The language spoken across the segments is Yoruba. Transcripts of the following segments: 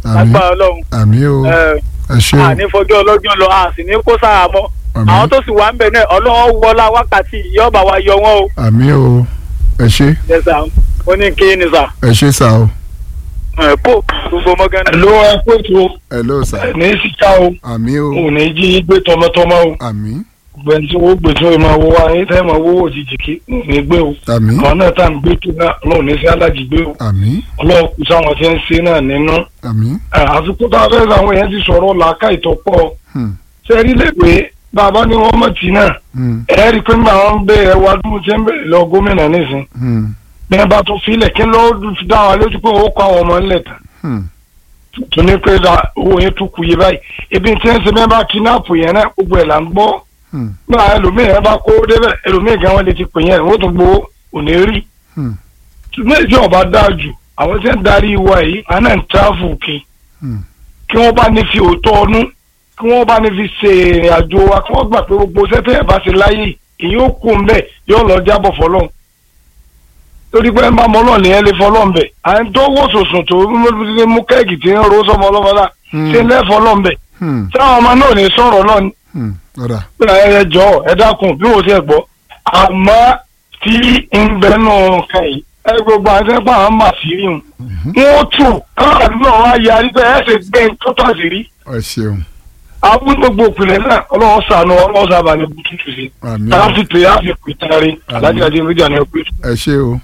Àmín. lágbára ọlọ́run àmì o ẹ, ẹ ṣé o àní fọjọ́ ọlọ́jọ́ lọ a sì ní kó sára mọ́ Àmín. àwọn tó sì wà ń bẹ̀ náà ọlọ́run wọlá wákàtí yọba wa yọ wọn o àmì o ẹ ṣé ẹ sà ó ní kí ni sà ẹ ṣé sà o ẹ kó gbogbo mọ́gánná. ló ẹ pé tó hello sà ní síta o àmì o ò ní jí gbé tọmọtọmọ o àmì gbẹ̀ntì wo gbé tó ìmọ̀ wo wa ní tẹ́ ìmọ̀ wo òjijì kí ò ní gbé o àmì àwọn náà tá à ń gbé tó náà ọlọ́run ní sí alájì gbé o àmì ọlọ́run kù sáwọn tí ń ṣe náà nínú. àmì àsìkò tá a fẹ́ sàwọn èèyàn ti sọ̀rọ̀ làákà ìtọ́pọ̀ hmm, sẹ́rí lẹ́gbẹ̀ẹ́ bàbá ní wọ́n mọ̀ tì náà hmm, ẹ rí i pé nígbà wọn ń bẹ ẹ wá dúró tí ń bẹ̀rẹ̀ lọ gómìnà nísìn hmm, bí wọn bá tún filẹ̀ kí ló dá wa lójú pé ó kọ àwọn ọmọ ńlẹ̀ tán hmm, tó ní pé ra owó yẹn tún kù yé báyìí ebi tí ń ṣe bẹ́ẹ̀ bá kidnap yẹn náà gbogbo ẹ̀ là ń gbọ́ hmm, náà ẹlòmíì yẹn bá kó débẹ̀ ẹlòmíì gan wọn lè ti pè yẹn wọ́n tún gbowó òní rí hmm, méjì ọba dáa jù àwọn tí ń darí wa yìí àná ń tráfù kí hmm. kí wọ́n bá ní fi òótọ́ ọnú kí wọ́n bá ní fi ṣe ìrìn àjò wa kí wọ́n gbà pé gbogbo sẹ́tẹ̀ ẹ̀ bá ṣe láyé èyí ó kú mbẹ́ yóò lọ jábọ̀ fọlọ́n torí pé ẹ máa mọ ọlọ́ọ̀ni ẹ lè fọlọ́n bẹ̀ à ń tó wò sòsùn tó mú kẹ́ẹ̀kì tí ń ro sọmọ ọlọ́mọdá ṣe ń lẹ́ fọlọ́n bẹ̀ hmm, táwọn ọmọ náà ní sọ̀rọ̀ náà ní hmm. ọ̀dà pé ẹ jọ ẹ dákun bí wò ó ti ẹ̀ gbọ́ àmọ́ tí ń bẹ́nu kan yìí ẹ gbogbo àti ẹgbẹ́ àwọn máa fi rí wọn wọ́n tù káwọn àdúgbò wa yarí pé ẹ ṣe gbé tó tó àṣírí ẹ ṣeun àwọn gbogbo òpìlẹ̀ náà ọlọ́wọ́ sànù ọlọ́wọ́ sábà ní bututu sí àmì káwọn o fi pè á fi pè tari alájí adé méjì ní ọpẹ. ẹ ṣé o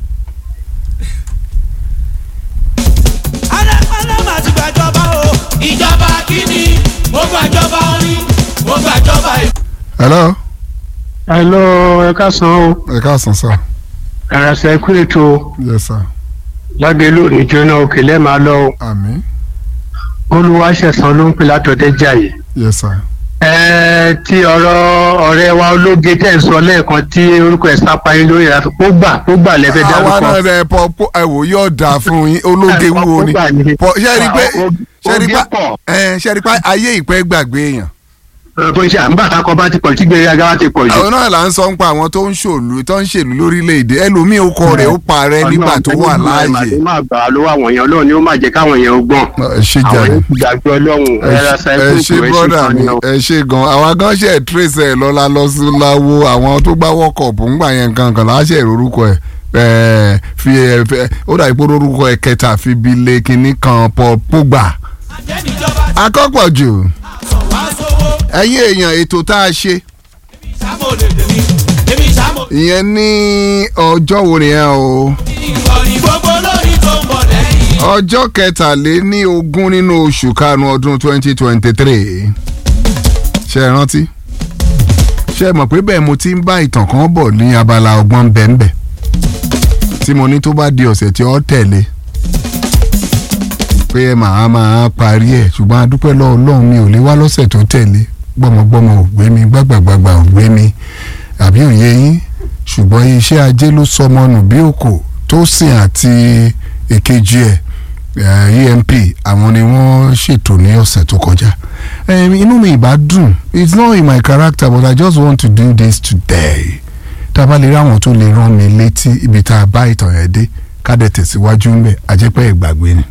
alẹ́ máa ti gbàjọba o. ìjọba kìíní mo gbàjọba orin mo gbàjọba ìlú. hello hello ẹ káàsán o ẹ káàsán sà ẹ̀rọ̀sẹ̀ kú ètò yes sir lágé lórí jóná òkè lẹ́ẹ̀máa lọ o àmì olùwàṣẹ̀sán ló ń pè látọ̀dẹ́ jàyè. yes sir ẹ ti ọ̀rọ̀ ọ̀rẹ́ wa ológe tẹ̀ ń sọ lẹ́ẹ̀kan tí orúkọ ẹ̀ sápá yín lórí ìyàtọ̀ ó gbà ó gbà lẹ́fẹ̀ àwa dárúkọ. náà rẹ pọ pọ ẹ wò yóò dáa fún yín ológe wo ni pọ ṣe rí pé ṣe rí pé ẹ ṣe rí pé ayé ìpẹ́ gbàgbé èèyàn bó ṣe àǹbá kakọ bá ti pọ̀ tí gbèrè aga ti pọ̀ jù. àwọn náà là ń sọ ń pa àwọn tó ń ṣòlù tó ń ṣèlú lórílẹ̀‐èdè ẹlòmíì ó kọ rẹ̀ ó parẹ́ nígbà tó wà láàyè ó máa gbà á lọ́wọ́ àwọn èèyàn ọlọ́run ni ó máa jẹ́ káwọn èèyàn ó gbọ́n. ẹ ṣe àwọn jàre èèyàn ti gbàgbé ọlọ́run ẹ ẹ̀rọ ṣe- ẹ ṣáíkù ṣe brọ́dà mi ẹ ṣe gan àwa gan ṣe trace ẹ lọ́la lọ sí láwo àwọn tó gbá wọ́kọ̀pù ńgbà yẹn kankan láṣẹ ìrorúkọ ẹ ẹ fi ẹ fẹ ó dà ipò orúkọ ẹ kẹta fi bi lé kinní kan pọ púgbà àjẹnìjọba akọ́pọ̀jù sọ wá sówó. ẹ̀yin èèyàn ètò tá a ṣe èmi ìsámọ̀ lè dèmi èmi ìsámọ̀. ìyẹn ní ọjọ́ wo nìyẹn o ìkọ̀rí gbogbo lórí tó ń bọ̀ lẹ́yìn. ọjọ́ kẹtàléní ogún nínú oṣù karùn-ún ọdún twenty twenty three ṣe é rántí ṣe é mọ̀ pé bẹ́ẹ̀ mo ti ń bá ìtàn kan bọ̀ ní abala ọgbọ́n bẹ́ẹ̀nbẹ́ tí mo ní tó bá di ọ̀sẹ̀ tí ó tẹ̀lé pé màá máa parí ẹ̀ ṣùgbọ́n adúpẹ́ lọ́wọ́ Ọlọ́run mi ò lè wá lọ́sẹ̀ tó tẹ̀lé gbọ́mọgbọ́mọ ò gbé mi gbàgbàgbàgbà ò gbé mi àbí òye yín ṣùgbọ́n iṣẹ́ ajé ló sọmọ nù bí òkò tó sìn àti èkejì ẹ̀ eh, emp àwọn ni wọ́n ṣètò ní ọ̀sẹ̀ tó kọjá Em, inú mi ìbá dùn it's not in my character but i just want to do this today tá a bá lè rí àwọn tó lè rán mi létí ibi tá a bá ìtàn yẹn dé ká dẹ̀ tẹ̀síwájú ń bẹ̀ àjẹpẹ́ ìgbàgbé ni.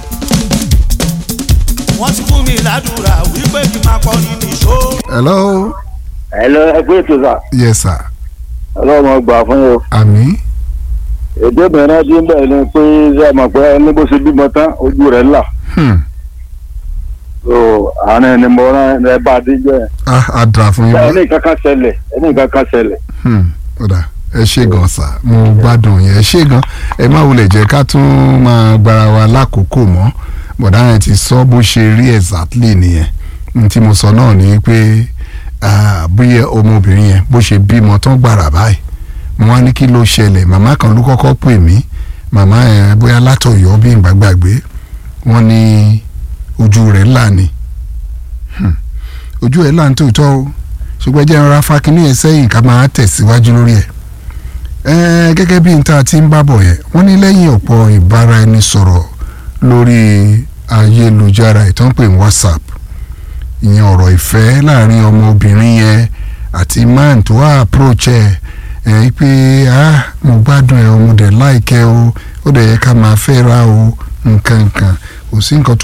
wọ́n ti fún mi ládùúrà wípé kí n máa kọ́ nínú ìṣó. hello Hello, ẹ pé ètò sà yes sir ọlọ́run gbà fún yín o àmì èdè mìíràn tí ń bẹ̀ ni pé ṣé ẹ mọ̀ pé ẹni bó ṣe bímọ tán ojú rẹ̀ là hmm. so àárín ẹni mo rán ẹ bá a dé jẹ́ ah, a dra fún yín bá ẹni kankan ṣẹlẹ̀ ẹni kankan ṣẹlẹ̀ hmm. ọ̀dà ẹ ṣe gan sa mo gbádùn yẹn ẹ ṣe gan ẹ má wulẹ̀ jẹ́ ká tún máa gbára wa lákòókò mọ́ bọ̀dá yẹn ti sọ bó ṣe rí exactly nìyẹn n tí mo sọ náà ni pé ah, bóyá ọmọbìnrin yẹn bó ṣe bímọ tán gbàrà báyìí mo wá ní kí ló ṣẹlẹ̀ màmá kan ló kọ́kọ́ pè mí màmá yẹn bóyá látọ̀yọ́ bí n bá gbàgbé wọ́n ní ojú rẹ̀ là ní Hmm. ojú ẹ̀ là ń tòótọ́ o ṣùgbọ́n jẹ́ ara fakínní ẹ̀ sẹ́yìn ká máa tẹ̀síwájú lórí ẹ̀ Ẹ́ẹ́, gẹ́gẹ́ bí n ta ti ń bá bọ̀ yẹn wọ́n ní lẹ́yìn ọ̀pọ̀ ìbáraẹnisọ̀rọ̀ lórí ayélujára ìtàn pè ní whatsapp ìyẹn ọ̀rọ̀ ìfẹ́ láàrin ọmọbìnrin yẹn àti man tó wá approach ẹ̀ ẹ̀ pé ah mo gbádùn ẹ̀ o mo dẹ̀ like ẹ̀ o ó dẹ̀ yẹ ká máa fẹ́ ra o nǹkan nǹkan kò sí nǹkan tó